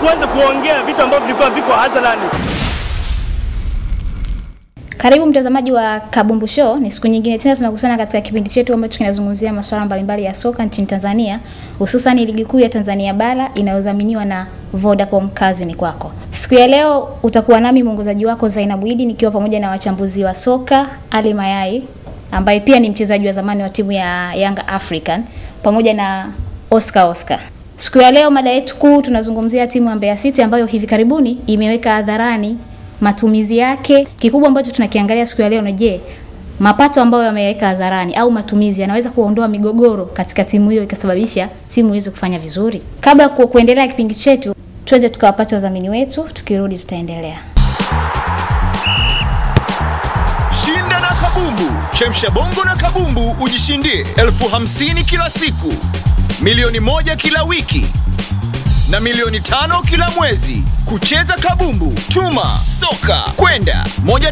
tuanze kuongea vitu ambavyo vilikuwa viko hadharani. Karibu mtazamaji wa Kabumbu Show. Ni siku nyingine tena tunakutana katika kipindi chetu ambacho kinazungumzia masuala mbalimbali ya soka nchini Tanzania, hususan ligi kuu ya Tanzania bara inayodhaminiwa na Vodacom. Kazi ni kwako. Siku ya leo utakuwa nami mwongozaji wako Zainabu Idi nikiwa pamoja na wachambuzi wa soka Ali Mayai ambaye pia ni mchezaji wa zamani wa timu ya Yanga African pamoja na Oscar Oscar. Siku ya leo mada yetu kuu tunazungumzia timu ya Mbeya City ambayo hivi karibuni imeweka hadharani matumizi yake. Kikubwa ambacho tunakiangalia siku ya leo ni je, mapato ambayo yameweka hadharani au matumizi yanaweza kuondoa migogoro katika timu hiyo ikasababisha timu iweze kufanya vizuri. Kabla ya ku- kuendelea kipindi chetu, twende tukawapate wadhamini wetu, tukirudi tutaendelea. Shinda na kabumbu, chemsha bongo na kabumbu ujishindie elfu hamsini kila siku, milioni moja kila wiki na milioni tano kila mwezi. Kucheza kabumbu, tuma soka kwenda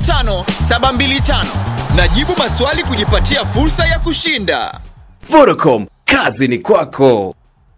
15725 na jibu maswali kujipatia fursa ya kushinda. Vodacom, kazi ni kwako.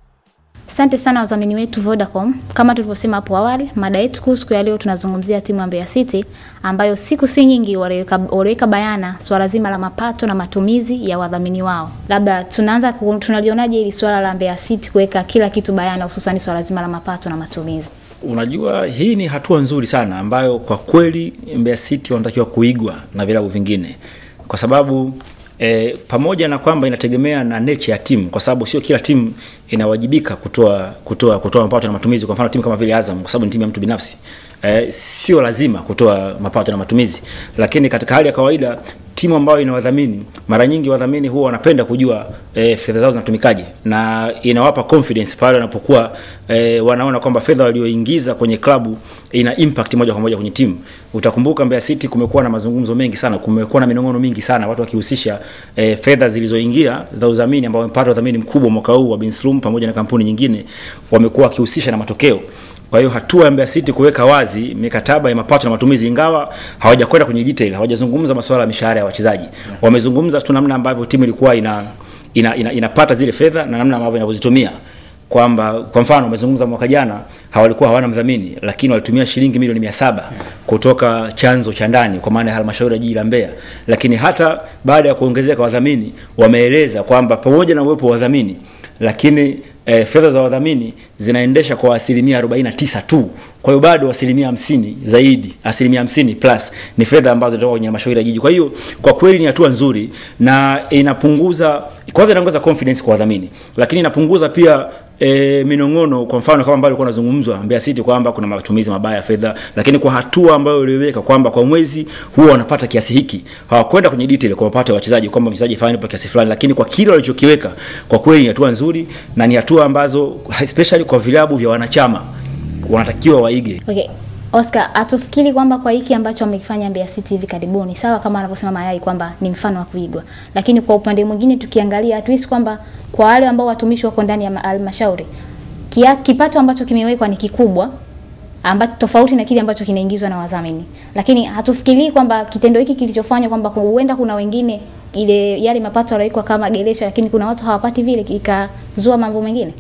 Asante sana wadhamini wetu Vodacom. Kama tulivyosema hapo awali, mada yetu kuu siku ya leo tunazungumzia timu ya Mbeya City ambayo siku si nyingi waliweka waliweka bayana swala zima la mapato na matumizi ya wadhamini wao. Labda tunaanza ku- tunalionaje hili swala la Mbeya City kuweka kila kitu bayana, hususan swala zima la mapato na matumizi. Unajua, hii ni hatua nzuri sana ambayo kwa kweli Mbeya City wanatakiwa kuigwa na vilabu vingine, kwa sababu e, pamoja na kwamba inategemea na nature ya timu, kwa sababu sio kila timu inawajibika kutoa kutoa kutoa mapato na matumizi. Kwa mfano timu kama vile Azam, kwa sababu ni timu ya mtu binafsi e, sio lazima kutoa mapato na matumizi, lakini katika hali ya kawaida timu ambayo ina wadhamini mara nyingi wadhamini huwa wanapenda kujua e, fedha zao zinatumikaje na inawapa confidence pale wanapokuwa e, wanaona kwamba fedha walioingiza kwenye klabu ina impact moja kwa moja kwenye timu utakumbuka Mbeya City kumekuwa na mazungumzo mengi sana kumekuwa na minong'ono mingi sana watu wakihusisha e, fedha zilizoingia za udhamini ambao wamepata udhamini mkubwa mwaka huu wa Binslum pamoja na kampuni nyingine wamekuwa wakihusisha na matokeo kwa hiyo hatua ya Mbeya City kuweka wazi mikataba ya mapato na matumizi, ingawa hawajakwenda kwenye detail, hawajazungumza masuala ya mishahara ya wachezaji, wamezungumza tu namna ambavyo timu ilikuwa ina, ina, ina, inapata zile fedha na namna ambavyo inavyozitumia kwamba kwa mfano wamezungumza mwaka jana hawalikuwa hawana mdhamini lakini walitumia shilingi milioni mia saba kutoka chanzo cha ndani kwa maana ya halmashauri ya jiji la Mbeya lakini hata baada ya kuongezeka wadhamini wameeleza kwamba pamoja na uwepo wa wadhamini lakini eh, fedha za wadhamini zinaendesha kwa asilimia 49 tu kwa hiyo bado asilimia hamsini zaidi asilimia hamsini plus ni fedha ambazo zinatoka kwenye halmashauri ya jiji kwa hiyo kwa kweli ni hatua nzuri na inapunguza kwanza inaongeza confidence kwa wadhamini lakini inapunguza pia e, minong'ono kwa mfano kama ambavyo ilikuwa inazungumzwa Mbeya City kwamba kuna matumizi mabaya ya fedha lakini kwa hatua ambayo iliweka kwamba kwa mwezi huwa wanapata kiasi hiki hawakwenda kwenye detail kwa mapato ya wachezaji kwamba mchezaji fulani kwa kiasi fulani lakini kwa kile walichokiweka kwa kweli ni hatua nzuri na ni hatua ambazo especially kwa vilabu vya wanachama wanatakiwa waige Okay. Oscar, hatufikiri kwamba kwa hiki ambacho amekifanya Mbeya City hivi karibuni, sawa kama anavyosema Mayai kwamba ni mfano wa kuigwa, lakini kwa upande mwingine tukiangalia, hatuhisi kwamba kwa wale ambao watumishi wako ndani ya ma- halmashauri kia- kipato ambacho kimewekwa ni kikubwa ambacho tofauti na kile ambacho kinaingizwa na wadhamini, lakini hatufikirii kwamba kitendo hiki kilichofanywa kwamba ku- huenda kuna wengine ile yale mapato yaliyowekwa kama geresha, lakini kuna watu hawapati vile, ikazua mambo mengine.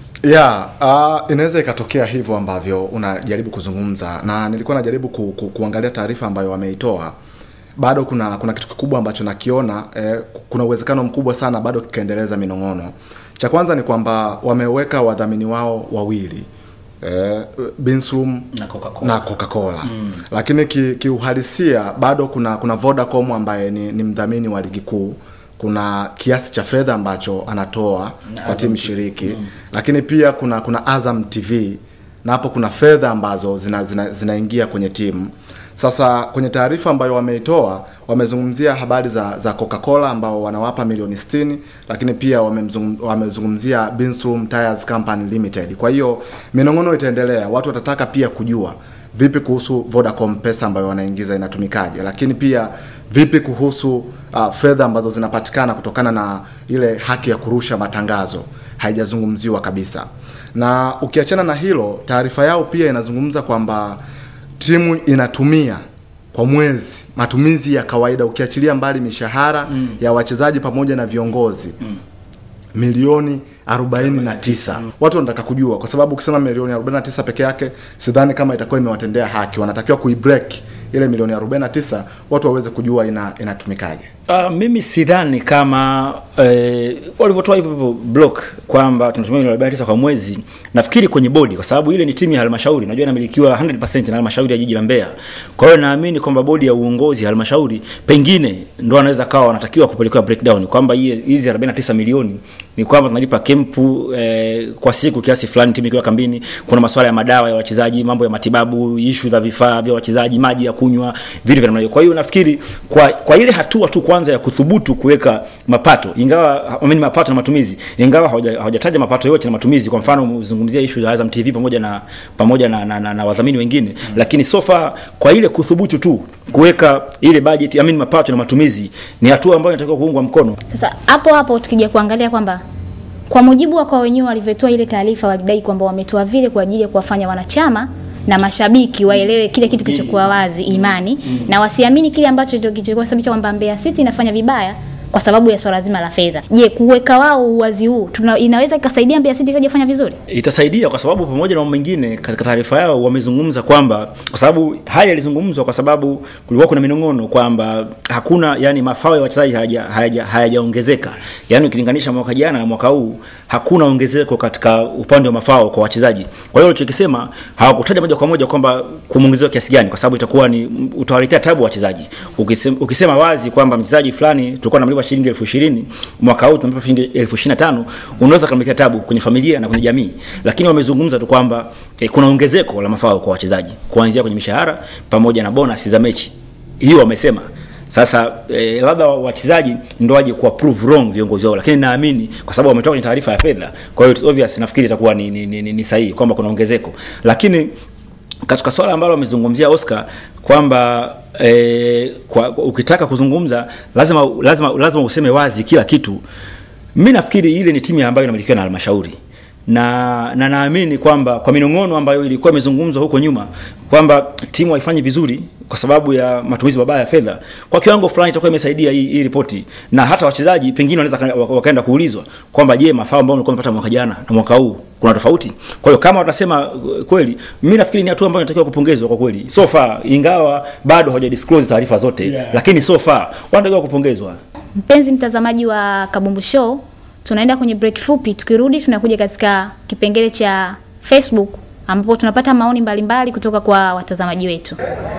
ya uh, inaweza ikatokea hivyo ambavyo unajaribu kuzungumza na nilikuwa najaribu ku, ku, kuangalia taarifa ambayo wameitoa bado kuna kuna kitu kikubwa ambacho nakiona eh, kuna uwezekano mkubwa sana bado kikaendeleza minong'ono cha kwanza ni kwamba wameweka wadhamini wao wawili eh, Binslum Na Coca-Cola. na Coca-Cola. Mm. Lakini ki- kiuhalisia bado kuna kuna Vodacom ambaye ni, ni mdhamini wa ligi kuu kuna kiasi cha fedha ambacho anatoa kwa timu shiriki mm. lakini pia kuna kuna Azam TV na hapo kuna fedha ambazo zinaingia zina, zinaingia kwenye timu sasa kwenye taarifa ambayo wameitoa wamezungumzia habari za za Coca-Cola ambao wanawapa milioni 60 lakini pia wamemzungum- wamezungumzia Binslum Tires Company Limited. Kwa hiyo minong'ono itaendelea, watu watataka pia kujua vipi kuhusu Vodacom pesa ambayo wanaingiza inatumikaje, lakini pia vipi kuhusu uh, fedha ambazo zinapatikana kutokana na ile haki ya kurusha matangazo haijazungumziwa kabisa. Na ukiachana na hilo, taarifa yao pia inazungumza kwamba timu inatumia kwa mwezi matumizi ya kawaida ukiachilia mbali mishahara mm. ya wachezaji pamoja na viongozi mm. milioni 49 watu wanataka kujua kwa sababu ukisema milioni 49 peke yake sidhani kama itakuwa imewatendea haki wanatakiwa kuibreak ile milioni 49 watu waweze kujua ina inatumikaje Uh, mimi sidhani kama eh, walivyotoa hivyo hivyo block kwamba tunatumia milioni 49 kwa mwezi. Nafikiri kwenye bodi, kwa sababu ile ni timu ya halmashauri, najua inamilikiwa 100% na halmashauri ya jiji la Mbeya. Kwa hiyo naamini kwamba bodi ya uongozi ya halmashauri pengine ndo wanaweza kawa wanatakiwa kupelekewa breakdown kwamba hii- hizi 49 milioni ni kwamba tunalipa kempu eh, kwa siku kiasi fulani timu ikiwa kambini. Kuna masuala ya madawa ya wachezaji, mambo ya matibabu, ishu za vifaa vya wachezaji, maji ya kunywa, vitu vya namna hiyo. Kwa hiyo nafikiri kwa, kwa ile hatua tu kwanza ya kuthubutu kuweka mapato, ingawa I mean, mapato na matumizi, ingawa hawaja- hawajataja mapato yote na matumizi. Kwa mfano uzungumzia ishu ya Azam TV pamoja na pamoja na, na, na, na wadhamini wengine mm. Lakini so far kwa ile kuthubutu tu kuweka ile budget, I mean, mapato na matumizi ni hatua ambayo inatakiwa kuungwa mkono. Sasa hapo hapo tukija kuangalia kwamba kwa mujibu wa kwa wenyewe walivyotoa ile taarifa, walidai kwamba wametoa vile kwa ajili ya kuwafanya wanachama na mashabiki waelewe kile kitu kilichokuwa wazi, imani na wasiamini kile ambacho ndio kilichokuwa sababisha kwamba Mbeya City inafanya vibaya kwa sababu ya swala zima la fedha. Je, kuweka wao uwazi huu tuna, inaweza ikasaidia Mbeya City ikaja kufanya vizuri? itasaidia kwa sababu pamoja na mambo mengine katika taarifa yao wamezungumza kwamba kwa sababu haya yalizungumzwa kwa sababu kulikuwa kuna minong'ono kwamba hakuna yani mafao ya wachezaji hayaja- hayaja- hayajaongezeka yani ukilinganisha mwaka jana na mwaka huu hakuna ongezeko katika upande wa mafao kwa wachezaji kwa hiyo walichokisema hawakutaja moja kwa moja kwamba kumongezewa kiasi gani kwa sababu itakuwa ni utawaletea tabu wachezaji ukisema, ukisema wazi kwamba mchezaji fulani tulikuwa tunamlipa shilingi elfu ishirini mwaka huu tunamlipa shilingi elfu ishirini na tano unaweza kumletea tabu kwenye familia na kwenye jamii lakini wamezungumza tu kwamba eh, kuna ongezeko la mafao kwa wachezaji kuanzia kwenye mishahara pamoja na bonus za mechi hiyo wamesema sasa eh, labda wachezaji ndo waje kuwa prove wrong viongozi wao lakini naamini kwa sababu wametoka kwenye taarifa ya fedha kwa hiyo it's obvious nafikiri itakuwa ni, ni, ni, ni, ni sahihi kwamba kuna ongezeko lakini katika swala ambalo wamezungumzia Oscar kwamba eh, kwa, kwa, ukitaka kuzungumza lazima lazima lazima useme wazi kila kitu mi nafikiri ile ni timu ambayo inamilikiwa na halmashauri na na naamini kwamba kwa minong'ono ambayo ilikuwa imezungumzwa huko nyuma kwamba timu haifanyi vizuri kwa sababu ya matumizi mabaya ya fedha kwa kiwango fulani itakuwa imesaidia hii, hii ripoti na hata wachezaji pengine wanaweza waka- waka- wakaenda kuulizwa kwamba je mafao ambayo mlikuwa mmepata mwaka jana na mwaka huu kuna tofauti kwa hiyo kama watasema uh, kweli mimi nafikiri ni hatua ambayo inatakiwa kupongezwa kwa kweli so far ingawa bado hawaja disclose taarifa zote yeah. lakini so far wanatakiwa kupongezwa Mpenzi mtazamaji wa Kabumbu Show, tunaenda kwenye break fupi. Tukirudi tunakuja katika kipengele cha Facebook ambapo tunapata maoni mbalimbali kutoka kwa watazamaji wetu.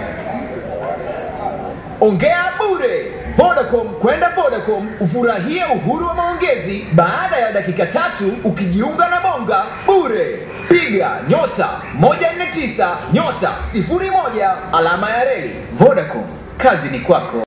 Ongea bure. Vodacom kwenda Vodacom ufurahie uhuru wa maongezi baada ya dakika tatu ukijiunga na Bonga bure. Piga nyota 149 nyota 01 alama ya reli. Vodacom, kazi ni kwako.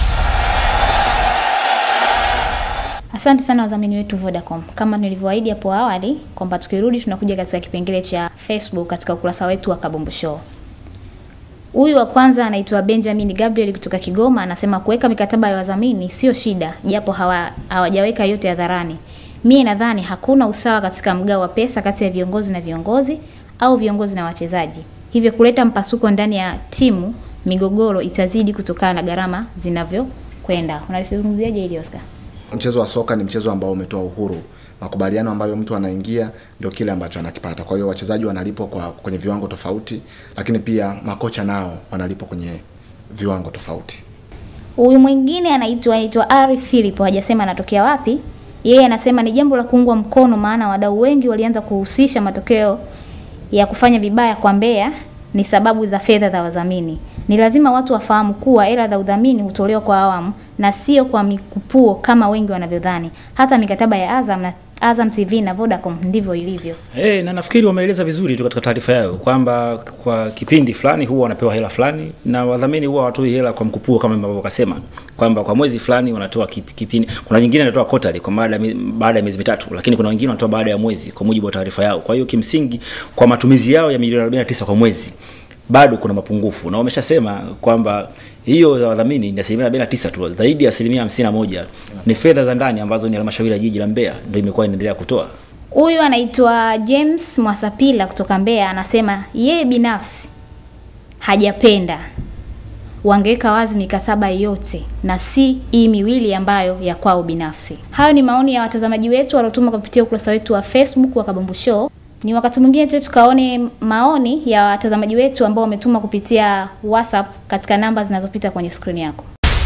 Asante sana wadhamini wetu Vodacom. Kama nilivyoahidi hapo awali kwamba tukirudi tunakuja katika kipengele cha Facebook katika ukurasa wetu wa Kabumbu Show. Huyu wa kwanza anaitwa Benjamin Gabriel kutoka Kigoma, anasema kuweka mikataba ya wadhamini sio shida, japo hawa- hawajaweka yote hadharani. Mie nadhani hakuna usawa katika mgao wa pesa kati ya viongozi na viongozi au viongozi na wachezaji, hivyo kuleta mpasuko ndani ya timu, migogoro itazidi kutokana na gharama zinavyokwenda. Unalizungumziaje hili Oscar? mchezo wa soka ni mchezo ambao umetoa uhuru makubaliano ambayo mtu anaingia ndio kile ambacho anakipata kwa hiyo wachezaji wanalipwa kwa kwenye viwango tofauti lakini pia makocha nao wanalipwa kwenye viwango tofauti Huyu mwingine anaitwa anaitwa Ari Philip, hajasema anatokea wapi. Yeye anasema ni jambo la kuungwa mkono, maana wadau wengi walianza kuhusisha matokeo ya kufanya vibaya kwa Mbeya ni sababu za fedha za wadhamini. Ni lazima watu wafahamu kuwa hela za udhamini hutolewa kwa awamu na sio kwa mikupuo kama wengi wanavyodhani. Hata mikataba ya Azam na Azam TV na Vodacom ndivyo ilivyo. Hey, na nafikiri wameeleza vizuri tu katika taarifa yao kwamba kwa kipindi fulani huwa wanapewa hela fulani na wadhamini huwa hawatoi hela kwa mkupuo kama ambavyo wakasema kwamba kwa mwezi fulani wanatoa kip- kipindi. Kuna nyingine wanatoa quarterly kwa baada ya mi- baada ya miezi mitatu, lakini kuna wengine wanatoa baada ya mwezi kwa mujibu wa taarifa yao. Kwa hiyo kimsingi kwa matumizi yao ya milioni 49 kwa mwezi bado kuna mapungufu na wameshasema kwamba hiyo za wadhamini ni asilimia 49 tu, zaidi ya asilimia 51 ni fedha za ndani ambazo ni halmashauri ya jiji la Mbeya ndio imekuwa inaendelea kutoa. Huyu anaitwa James Mwasapila kutoka Mbeya, anasema yeye binafsi hajapenda wangeweka wazi mikataba yote na si hii miwili ambayo ya kwao binafsi. Hayo ni maoni ya watazamaji wetu waliotuma kupitia ukurasa wetu wa Facebook wa Kabumbu Show. Ni wakati mwingine tu tukaone maoni ya watazamaji wetu ambao wametuma kupitia WhatsApp katika namba zinazopita kwenye skrini yako.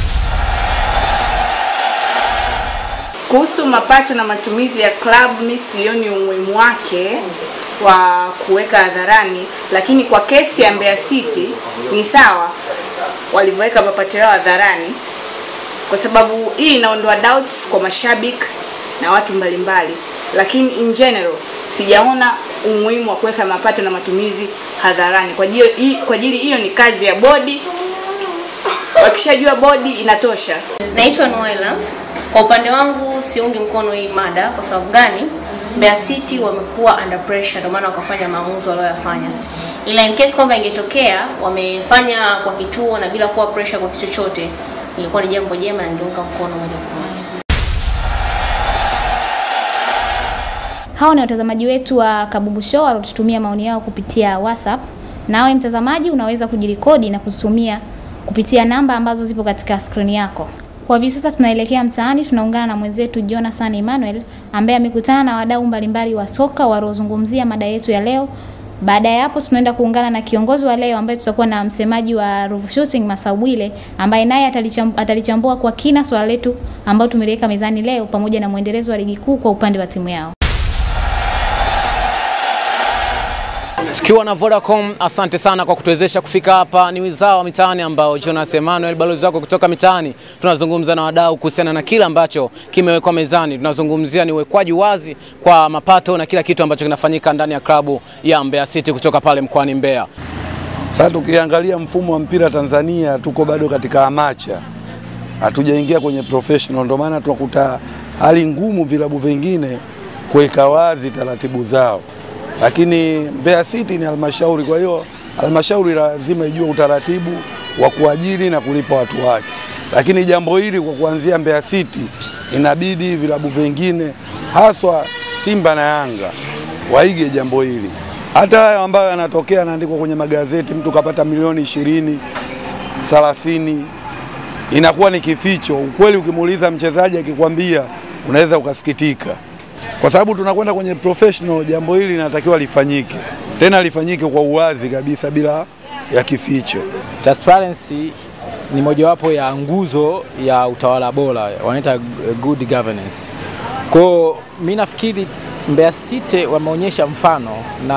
Kuhusu mapato na matumizi ya club, mi sioni umuhimu wake wa kuweka hadharani, lakini kwa kesi ya Mbeya City ni sawa walivyoweka mapato yao hadharani, kwa sababu hii inaondoa doubts kwa mashabiki na watu mbalimbali, lakini in general sijaona umuhimu wa kuweka mapato na matumizi hadharani. Kwa ajili hii- kwa ajili hiyo ni kazi ya bodi, wakishajua bodi inatosha. Naitwa Noela. Kwa upande wangu siungi mkono hii mada. Kwa sababu gani? Mbeya City wamekuwa under pressure, ndio maana wakafanya maamuzi walioyafanya. Ila in case kwamba ingetokea wamefanya kwa kituo na bila kuwa pressure kwa kitu chochote, ilikuwa ni jambo jema na ningeunga mkono moja kwa moja. Hao ni watazamaji wetu wa Kabumbu Show waliotutumia maoni yao kupitia WhatsApp. Nawe mtazamaji, unaweza kujirekodi na kututumia kupitia namba ambazo zipo katika skrini yako. Kwa hivi sasa tunaelekea mtaani, tunaungana na mwenzetu Jonathan Emmanuel ambaye amekutana na wadau mbalimbali wa soka waliozungumzia mada yetu ya leo. Baada ya hapo tunaenda kuungana na kiongozi wa leo ambaye tutakuwa na msemaji wa Ruvu Shooting Masawile ambaye naye atalicham- atalichambua kwa kina swala letu ambao tumeliweka mezani leo pamoja na mwendelezo wa ligi kuu kwa upande wa timu yao. Tukiwa na Vodacom, asante sana kwa kutuwezesha kufika hapa. Ni wizara wa mitaani ambao Jonas Emmanuel, balozi wako kutoka mitaani, tunazungumza na wadau kuhusiana na kile ambacho kimewekwa mezani. Tunazungumzia ni uwekwaji wazi kwa mapato na kila kitu ambacho kinafanyika ndani ya klabu ya Mbeya City kutoka pale mkoani Mbeya. Sasa tukiangalia mfumo wa mpira Tanzania, tuko bado katika amacha, hatujaingia kwenye professional. Ndio maana tunakuta hali ngumu vilabu vingine kuweka wazi taratibu zao, lakini Mbeya City ni halmashauri, kwa hiyo halmashauri lazima ijue utaratibu wa kuajiri na kulipa watu wake. Lakini jambo hili kwa kuanzia Mbeya City, inabidi vilabu vingine haswa Simba na Yanga waige jambo hili. Hata hayo ambayo yanatokea yanaandikwa kwenye magazeti, mtu kapata milioni ishirini, thelathini, inakuwa ni kificho. Ukweli ukimuuliza mchezaji akikwambia, unaweza ukasikitika, kwa sababu tunakwenda kwenye professional. Jambo hili linatakiwa lifanyike, tena lifanyike kwa uwazi kabisa, bila ya kificho. Transparency ni mojawapo ya nguzo ya utawala bora, wanaita good governance. Kwa hiyo mimi nafikiri Mbeya City wameonyesha mfano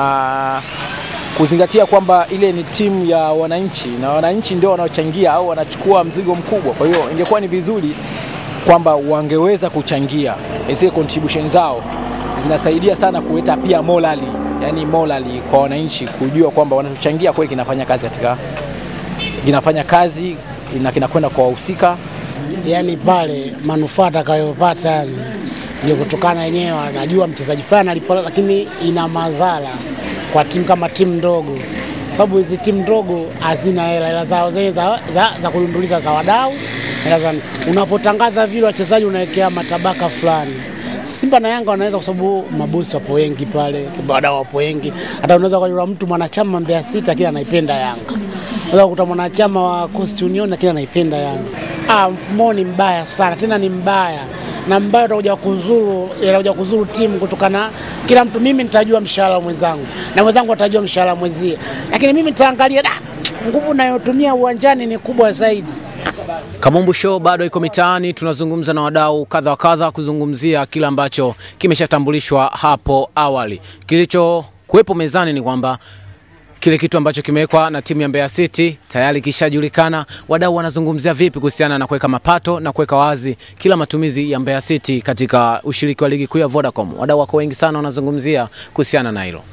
na kuzingatia kwamba ile ni timu ya wananchi na wananchi ndio wanaochangia au wanachukua mzigo mkubwa. Kwa hiyo ingekuwa ni vizuri kwamba wangeweza kuchangia zile contribution zao, zinasaidia sana kuleta pia morali, yani morali kwa wananchi kujua kwamba wanachochangia kweli kinafanya kazi katika kinafanya kazi na kinakwenda kwa wahusika. yani pale manufaa atakayopata yani ndio kutokana wenyewe anajua mchezaji fulani alipo, lakini ina madhara kwa timu kama timu ndogo, sababu hizi timu ndogo hazina hela, hela zao zenye za, za, za kulunduliza za wadau hela za, unapotangaza vile wachezaji unawekea matabaka fulani. Simba na Yanga wanaweza kwa sababu mabosi wapo wengi pale, wadau wapo wengi. Hata unaweza kuona mtu mwanachama Mbeya City lakini anaipenda Yanga, unaweza kukuta mwanachama wa Coast Union lakini anaipenda Yanga. Ah, mfumo ni mbaya sana, tena ni mbaya na mbaya utakuja kuzuru itakuja kuzuru timu kutokana kila mtu, mimi nitajua mshahara wa mwenzangu na mwenzangu atajua mshahara wa mwenzie, lakini mimi nitaangalia da, nguvu nayotumia uwanjani ni kubwa zaidi. Kabumbu Show bado iko mitaani, tunazungumza na wadau kadha wa kadha kuzungumzia kile ambacho kimeshatambulishwa hapo awali. Kilichokuwepo mezani ni kwamba kile kitu ambacho kimewekwa na timu ya Mbeya City tayari kishajulikana. Wadau wanazungumzia vipi kuhusiana na kuweka mapato na kuweka wazi kila matumizi ya Mbeya City katika ushiriki wa ligi kuu ya Vodacom. Wadau wako wengi sana wanazungumzia kuhusiana na hilo.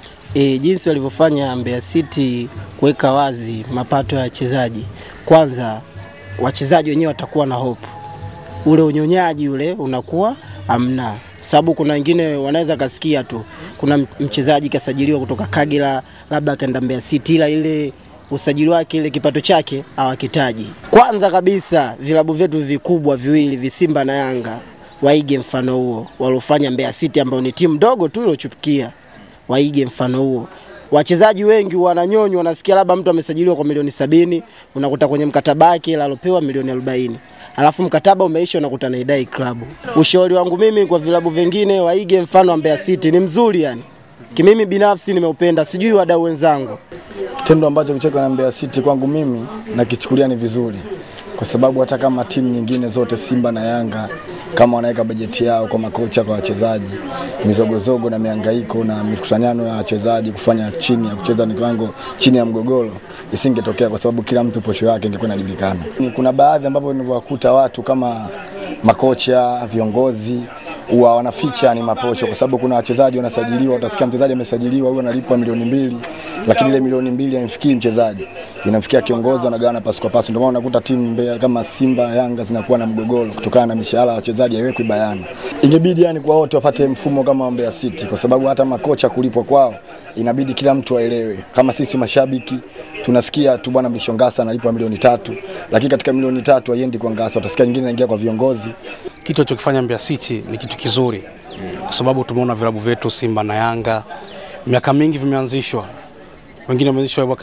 E, jinsi walivyofanya Mbeya City kuweka wazi mapato ya wachezaji, kwanza wachezaji wenyewe watakuwa na hope, ule unyonyaji ule unakuwa amna, sababu kuna wengine wanaweza kasikia tu kuna mchezaji kasajiliwa kutoka Kagera labda akaenda Mbeya City, ila ile usajili wake ile kipato chake hawakitaji. Kwanza kabisa vilabu vyetu vikubwa viwili visimba na Yanga waige mfano huo waliofanya Mbeya City, ambao ni timu ndogo tu iliochupukia, waige mfano huo. wachezaji wengi wananyonywa, wanasikia labda mtu amesajiliwa kwa milioni sabini, unakuta kwenye mkataba wake ila alopewa milioni arobaini alafu mkataba umeisha, unakuta naidai klabu. Ushauri wangu mimi kwa vilabu vingine waige mfano wa Mbeya City, ni mzuri yani, kimimi binafsi nimeupenda, sijui wadau wenzangu. Kitendo ambacho kicheka na Mbeya City kwangu mimi nakichukulia ni vizuri, kwa sababu hata kama timu nyingine zote Simba na Yanga kama wanaweka bajeti yao kwa makocha, kwa wachezaji, mizogozogo na mihangaiko na mikusanyano ya wachezaji kufanya chini ya kucheza ni kiwango chini ya mgogoro isingetokea, kwa sababu kila mtu posho yake ingekuwa inajulikana. Ni Kuna baadhi ambapo nilivyowakuta watu kama makocha, viongozi huwa wanaficha ni maposho, kwa sababu kuna wachezaji wanasajiliwa, utasikia mchezaji amesajiliwa huyu analipwa milioni mbili, lakini ile milioni mbili haimfikii mchezaji, inamfikia kiongozi, wanagawana pasi kwa pasi. Ndio maana unakuta timu Mbeya kama Simba, Yanga zinakuwa na mgogoro kutokana na mishahara ya wachezaji haiwekwi bayana. Ingebidi yani kwa wote wapate mfumo kama wa Mbeya City, kwa sababu hata makocha kulipwa kwao inabidi kila mtu aelewe. Kama sisi mashabiki tunasikia tu bwana Mlishongasa analipwa milioni tatu, lakini katika milioni tatu haiendi kwa Ngasa, utasikia nyingine inaingia kwa viongozi Kitu alichokifanya Mbeya City ni kitu kizuri, kwa sababu tumeona vilabu vyetu Simba na Yanga miaka mingi vimeanzishwa, wengine wameanzishwa mwaka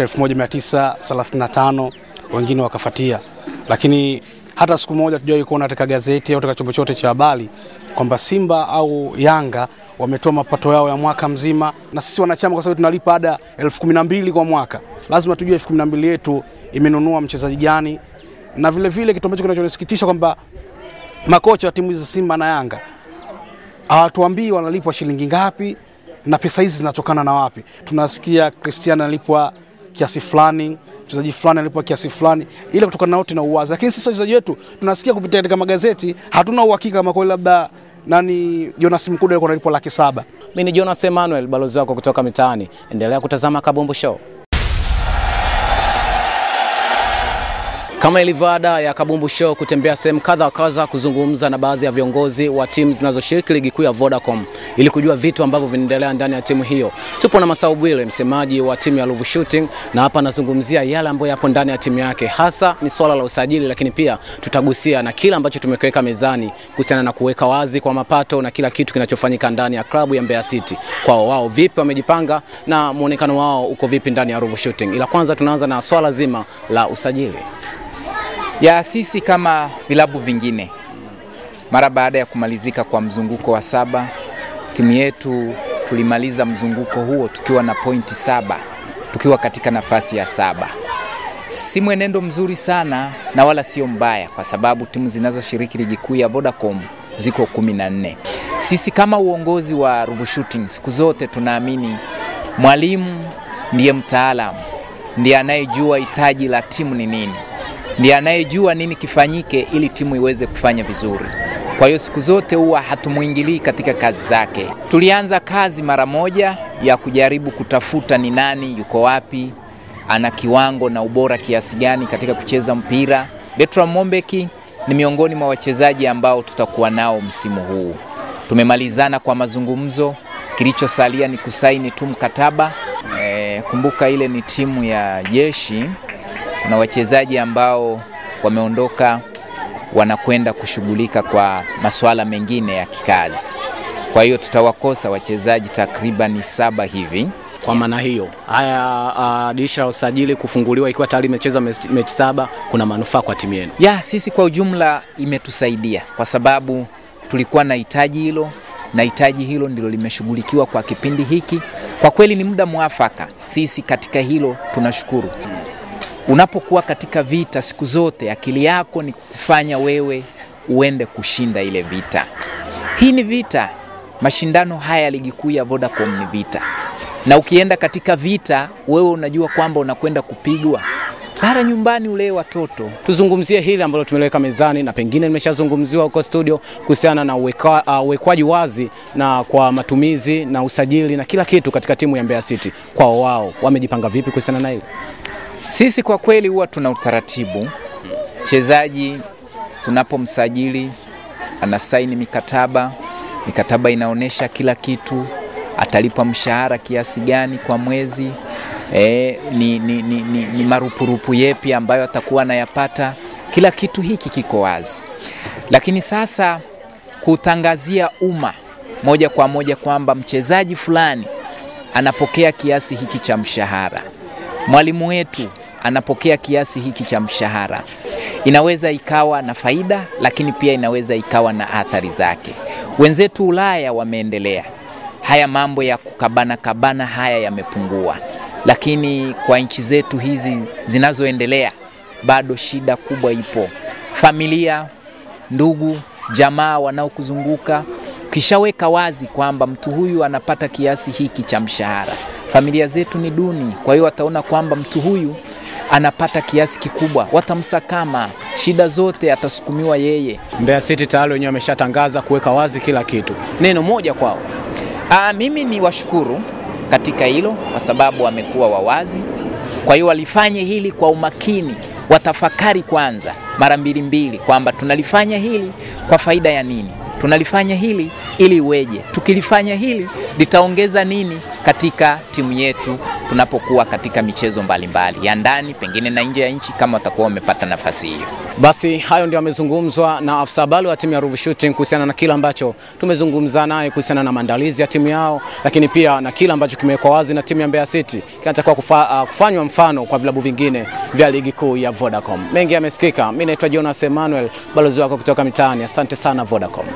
1935 wengine wakafatia, lakini hata siku moja tujawahi kuona katika gazeti au katika chombo chote cha habari kwamba Simba au Yanga wametoa mapato yao ya mwaka mzima, na sisi wanachama, kwa sababu tunalipa ada elfu kumi na mbili kwa mwaka, lazima tujue elfu kumi na mbili yetu imenunua mchezaji gani, na vile vile kitu ambacho kinachonisikitisha kwamba makocha wa timu hizi Simba na Yanga hawatuambii wanalipwa shilingi ngapi na pesa hizi zinatokana na wapi. Tunasikia Cristiano analipwa kiasi fulani, mchezaji fulani analipwa kiasi fulani, ile kutokana na wote na uwazi, lakini sisi wachezaji wetu tunasikia kupitia katika magazeti, hatuna uhakika kama kweli labda nani Jonas Mkude alikuwa analipwa laki saba. Mimi ni Jonas Emmanuel, balozi wako kutoka mitaani. Endelea kutazama Kabumbu Show. Kama ilivyo ada ya Kabumbu Show kutembea sehemu kadha wa kadha kuzungumza na baadhi ya viongozi wa timu zinazoshiriki ligi kuu ya Vodacom ili kujua vitu ambavyo vinaendelea ndani ya timu hiyo. Tupo na Masau Bwile, msemaji wa timu ya Ruvu Shooting, na hapa anazungumzia yale ambayo yapo ndani ya timu yake, hasa ni swala la usajili, lakini pia tutagusia na kile ambacho tumekiweka mezani kuhusiana na kuweka wazi kwa mapato na kila kitu kinachofanyika ndani ya klabu ya Mbeya City. Kwao wao vipi wamejipanga na muonekano wao uko vipi ndani ya Ruvu Shooting. Ila kwanza tunaanza na swala zima la usajili. ya sisi kama vilabu vingine, mara baada ya kumalizika kwa mzunguko wa saba, timu yetu tulimaliza mzunguko huo tukiwa na pointi saba, tukiwa katika nafasi ya saba. Si mwenendo mzuri sana na wala sio mbaya, kwa sababu timu zinazoshiriki ligi kuu ya Vodacom ziko kumi na nne. Sisi kama uongozi wa Ruvu Shooting siku zote tunaamini mwalimu ndiye mtaalamu, ndiye anayejua hitaji la timu ni nini ndiye anayejua nini kifanyike ili timu iweze kufanya vizuri. Kwa hiyo siku zote huwa hatumwingilii katika kazi zake. Tulianza kazi mara moja ya kujaribu kutafuta ni nani yuko wapi, ana kiwango na ubora kiasi gani katika kucheza mpira. Bertram Mombeki ni miongoni mwa wachezaji ambao tutakuwa nao msimu huu. Tumemalizana kwa mazungumzo, kilichosalia ni kusaini tu mkataba. E, kumbuka ile ni timu ya jeshi kuna wachezaji ambao wameondoka wanakwenda kushughulika kwa masuala mengine ya kikazi. Kwa hiyo tutawakosa wachezaji takriban saba hivi. Kwa maana hiyo, haya uh, dirisha la usajili kufunguliwa ikiwa tayari imechezwa mechi, mechi saba, kuna manufaa kwa timu yenu? Ya sisi kwa ujumla imetusaidia kwa sababu tulikuwa na hitaji hilo na hitaji hilo ndilo limeshughulikiwa kwa kipindi hiki. Kwa kweli ni muda mwafaka, sisi katika hilo tunashukuru. Unapokuwa katika vita siku zote, akili yako ni kufanya wewe uende kushinda ile vita. Hii ni vita, mashindano haya ya ligi kuu ya Vodacom ni vita, na ukienda katika vita, wewe unajua kwamba unakwenda kupigwa. Bara nyumbani ulee watoto. Tuzungumzie hili ambalo tumeliweka mezani na pengine limeshazungumziwa huko studio kuhusiana na uweka- uh, uwekwaji wazi na kwa matumizi na usajili na kila kitu katika timu ya Mbeya City. Kwao wao wamejipanga vipi kuhusiana na hili? Sisi kwa kweli huwa tuna utaratibu. Mchezaji tunapomsajili anasaini mikataba, mikataba inaonyesha kila kitu, atalipwa mshahara kiasi gani kwa mwezi, e, ni, ni, ni, ni, ni marupurupu yepi ambayo atakuwa anayapata. Kila kitu hiki kiko wazi, lakini sasa kutangazia umma moja kwa moja kwamba mchezaji fulani anapokea kiasi hiki cha mshahara, mwalimu wetu anapokea kiasi hiki cha mshahara, inaweza ikawa na faida, lakini pia inaweza ikawa na athari zake. Wenzetu Ulaya wameendelea, haya mambo ya kukabana kabana haya yamepungua, lakini kwa nchi zetu hizi zinazoendelea bado shida kubwa ipo. Familia, ndugu, jamaa wanaokuzunguka, ukishaweka wazi kwamba mtu huyu anapata kiasi hiki cha mshahara, familia zetu ni duni, kwa hiyo wataona kwamba mtu huyu anapata kiasi kikubwa, watamsakama, shida zote atasukumiwa yeye. Mbeya City tayari wenyewe wameshatangaza kuweka wazi kila kitu. Neno moja kwao. Aa, mimi ni washukuru katika hilo kwa sababu wamekuwa wawazi. Kwa hiyo walifanye hili kwa umakini, watafakari kwanza mara mbili mbili kwamba tunalifanya hili kwa faida ya nini, tunalifanya hili ili iweje, tukilifanya hili litaongeza nini katika timu yetu tunapokuwa katika michezo mbalimbali mbali, ya ndani pengine na nje ya nchi kama watakuwa wamepata nafasi hiyo. Basi hayo ndio yamezungumzwa na afisa habari wa timu ya Ruvu Shooting kuhusiana na kile ambacho tumezungumza naye kuhusiana na maandalizi ya timu yao, lakini pia na kile ambacho kimewekwa wazi na timu ya Mbeya City kinatakiwa kufa, uh, kufanywa mfano kwa vilabu vingine vya ligi kuu ya Vodacom. Mengi yamesikika. Mimi naitwa Jonas Emmanuel, balozi wako kutoka mitaani. Asante sana Vodacom.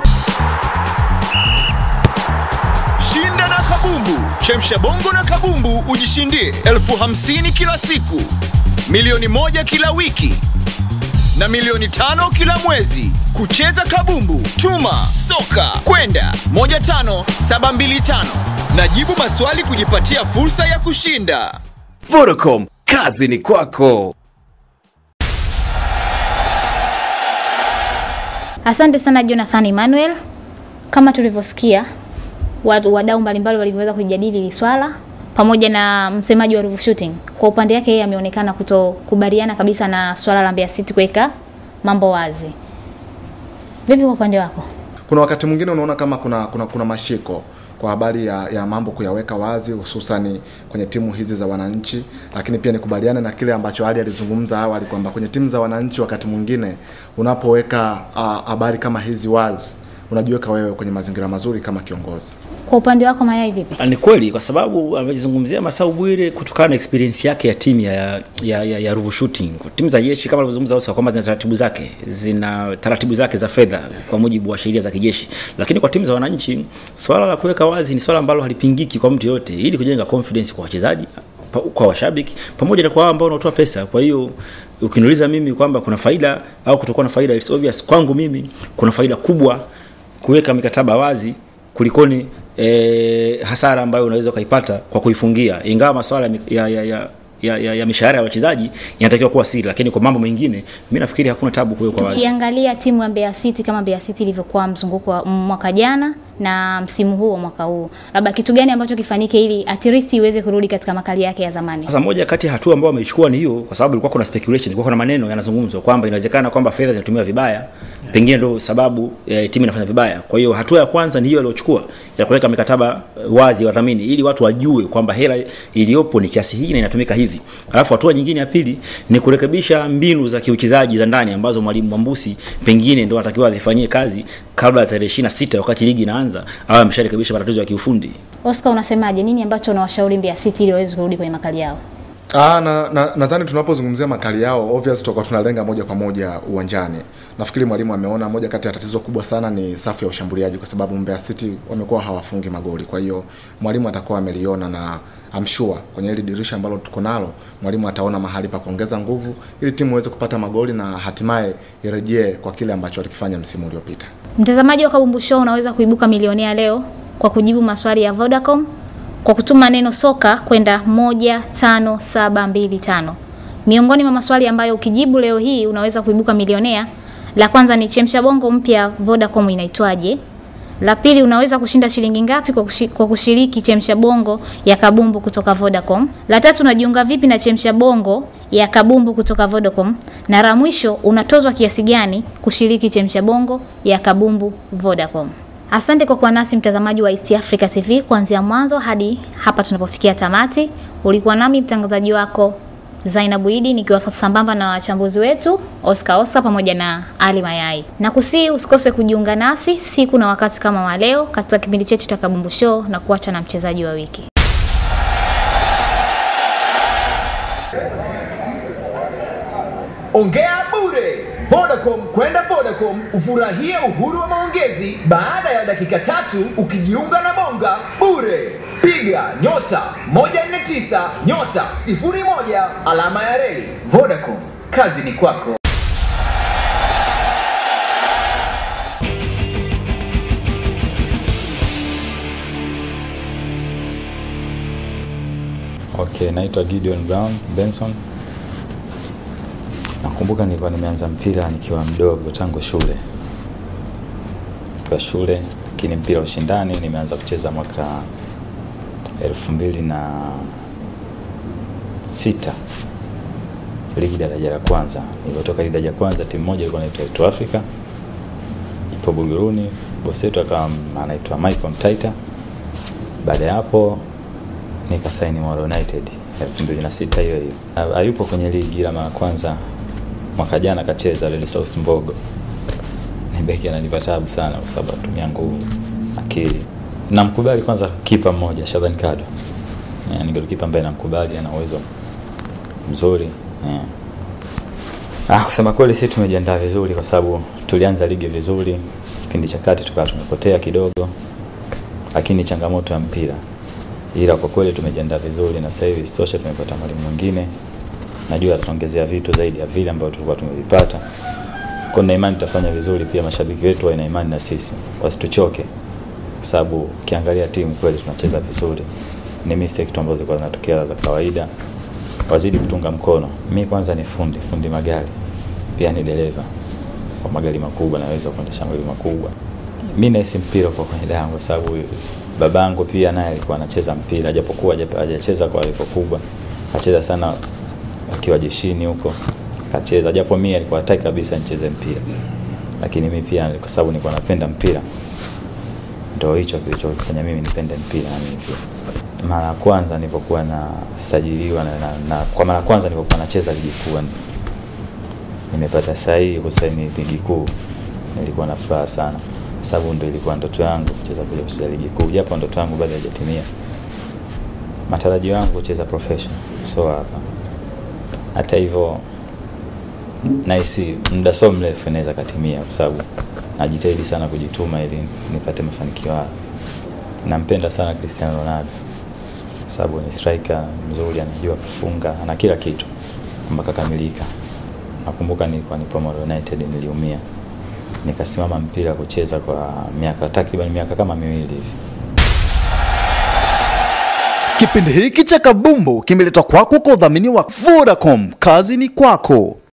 Shinda na kabumbu, chemsha bongo na kabumbu ujishindie elfu hamsini kila siku, milioni moja kila wiki na milioni tano kila mwezi. Kucheza kabumbu, tuma soka kwenda 15725 na jibu maswali kujipatia fursa ya kushinda. Vodacom, kazi ni kwako. Asante sana Jonathan Emmanuel. Kama tulivyosikia watu wadau mbalimbali walivyoweza kujadili hili swala pamoja na msemaji wa Ruvu Shooting. Kwa upande wake yeye ameonekana kutokubaliana kabisa na swala la Mbeya City kuweka mambo wazi. Vipi kwa upande wako? kuna wakati mwingine unaona kama kuna kuna, kuna mashiko kwa habari ya, ya mambo kuyaweka wazi hususani kwenye timu hizi za wananchi, lakini pia nikubaliane na kile ambacho Ali alizungumza awali kwamba kwenye timu za wananchi wakati mwingine unapoweka ah, habari kama hizi wazi unajiweka wewe kwenye mazingira mazuri kama kiongozi. Kwa upande wako Mayai vipi? Ni kweli kwa sababu amezungumzia Masau Bwire kutokana na experience yake ya timu ya, ya, ya, ya Ruvu Shooting. Timu za jeshi kama alivyozungumza Oscar kwamba zina taratibu zake, zina taratibu zake za fedha kwa mujibu wa sheria za kijeshi, lakini kwa timu za wananchi swala la kuweka wazi ni swala ambalo halipingiki kwa mtu yote, ili kujenga confidence kwa wachezaji pa- kwa washabiki pamoja na kwa wao ambao wanatoa pesa. Kwa hiyo ukiniuliza mimi kwamba kuna faida au kutokuwa na faida, it's obvious kwangu mimi kuna faida kubwa kuweka mikataba wazi kulikoni e, hasara ambayo unaweza ukaipata kwa kuifungia, ingawa masuala ya, mi- ya, ya, ya ya, ya, ya mishahara ya wachezaji inatakiwa kuwa siri, lakini kwa mambo mengine mimi nafikiri hakuna tabu kuwekwa wazi. Ukiangalia timu ya Mbeya City kama Mbeya City ilivyokuwa mzunguko wa mwaka jana na msimu huu wa mwaka huu, labda kitu gani ambacho kifanyike ili at least iweze kurudi katika makali yake ya zamani? Sasa moja kati ya hatua ambayo wameichukua ni hiyo, kwa sababu ilikuwa kuna speculation, ilikuwa kuna maneno yanazungumzwa kwamba inawezekana kwamba fedha zinatumiwa vibaya, pengine ndio sababu e, timu inafanya vibaya. Kwa hiyo hatua ya kwanza ni hiyo waliochukua ya kuweka mikataba eh, wazi ya wadhamini, ili watu wajue kwamba hela iliyopo ni kiasi hiki na inatumika hivi. Alafu hatua nyingine ya pili ni kurekebisha mbinu za kiuchezaji za ndani ambazo mwalimu Mwambusi pengine ndio anatakiwa azifanyie kazi kabla ya tarehe 26 wakati ligi inaanza, au amesharekebisha matatizo ya kiufundi. Oscar, unasemaje? Nini ambacho unawashauri Mbeya City ili waweze kurudi kwenye makali yao? Ah, na na nadhani tunapozungumzia makali yao obvious tutakuwa tunalenga moja kwa moja uwanjani. Nafikiri mwalimu ameona moja kati ya tatizo kubwa sana ni safu ya ushambuliaji, kwa sababu Mbeya City wamekuwa hawafungi magoli. Kwa hiyo mwalimu atakuwa ameliona na I'm sure kwenye hili dirisha ambalo tuko nalo, mwalimu ataona mahali pa kuongeza nguvu ili timu iweze kupata magoli na hatimaye irejee kwa kile ambacho walikifanya msimu uliopita. Mtazamaji wa Kabumbu Show unaweza kuibuka milionea leo kwa kujibu maswali ya Vodacom kwa kutuma neno soka kwenda 15725. Miongoni mwa maswali ambayo ukijibu leo hii unaweza kuibuka milionea, la kwanza ni chemsha bongo mpya Vodacom inaitwaje? La pili unaweza kushinda shilingi ngapi kwa, kushi, kwa kushiriki chemsha bongo ya kabumbu kutoka Vodacom? La tatu unajiunga vipi na chemsha bongo ya kabumbu kutoka Vodacom? Na la mwisho unatozwa kiasi gani kushiriki chemsha bongo ya kabumbu Vodacom? Asante kwa kuwa nasi mtazamaji wa East Africa TV kuanzia mwanzo hadi hapa tunapofikia tamati. Ulikuwa nami mtangazaji wako Zainabu Idi nikiwa sambamba na wachambuzi wetu Oscar Oscar pamoja na Ali Mayai. Na kusii usikose kujiunga nasi siku na wakati kama wa leo katika kipindi chetu cha Kabumbu Show na kuachwa na mchezaji wa wiki. ongea bure. Vodacom kwenda Vodacom ufurahie uhuru wa maongezi baada ya dakika tatu ukijiunga na Bonga bure. Piga nyota 149 nyota 01 alama ya reli. Vodacom, kazi ni kwako. Okay, naitwa Gideon Brown Benson. Nakumbuka nilikuwa nimeanza mpira nikiwa mdogo tangu shule, nikiwa shule, lakini mpira wa ushindani nimeanza kucheza mwaka elfu mbili na sita ligi daraja la kwanza. Nilipotoka ligi daraja la kwanza, timu moja ilikuwa inaitwa East Africa, ipo Buguruni. Bosi wetu akawa anaitwa Michael Mtaita. Baada ya hapo nikasaini Moro United 2006 hiyo hiyo. Ha- Hayupo kwenye ligi ila mara kwanza mwaka jana kacheza Red Sox Mbogo. Ni beki ananipa tabu sana kwa sababu anatumia nguvu, akili. Namkubali kwanza kipa mmoja Shaban Kado. Yeah, ni golikipa ambaye namkubali, ana uwezo mzuri. Yeah. Ah, kusema kweli sisi tumejiandaa vizuri kwa sababu tulianza ligi vizuri, kipindi cha kati tukawa tumepotea kidogo, lakini changamoto ya mpira ila kwa kweli tumejiandaa vizuri na sasa hivi isitoshe tumepata mwalimu mwingine najua atatuongezea vitu zaidi ya vile ambavyo tulikuwa tumevipata kwa na imani tutafanya vizuri pia mashabiki wetu wana imani na sisi wasituchoke kwa sababu ukiangalia timu kweli tunacheza vizuri ni mistake tu ambazo zilikuwa zinatokea za kawaida wazidi kutunga mkono mi kwanza ni fundi fundi magari pia ni dereva kwa magari makubwa naweza kuendesha magari makubwa mi nahisi mpira kwa kwenye damu kwa sababu babangu pia naye alikuwa anacheza mpira japokuwa haja- hajacheza kwa level kubwa kacheza sana akiwa jeshini huko kacheza japo mimi alikuwa hataki kabisa nicheze mpira lakini mimi pia kwa sababu nilikuwa napenda mpira ndio hicho kilichofanya mimi nipende mpira na mimi pia mara ya kwanza nilipokuwa nasajiliwa na, na, na kwa mara ya kwanza nilipokuwa nacheza ligi kuu nimepata sahihi kusaini ligi kuu nilikuwa na furaha sana sababu ndio ilikuwa ndoto yangu kucheza kuja kucheza ligi kuu japo ndoto yangu bado haijatimia matarajio yangu kucheza professional so hapa hata hivyo nahisi muda so mrefu inaweza katimia kwa sababu najitahidi sana kujituma ili nipate mafanikio hayo nampenda sana Cristiano Ronaldo sababu ni striker mzuri anajua kufunga ana kila kitu mpaka kamilika nakumbuka nilikuwa nipo Moro United niliumia nikasimama mpira kucheza kwa miaka takriban miaka kama miwili hivi Kipindi hiki cha Kabumbu kimeletwa kwako kwa udhamini wa Vodacom. Kazi ni kwako.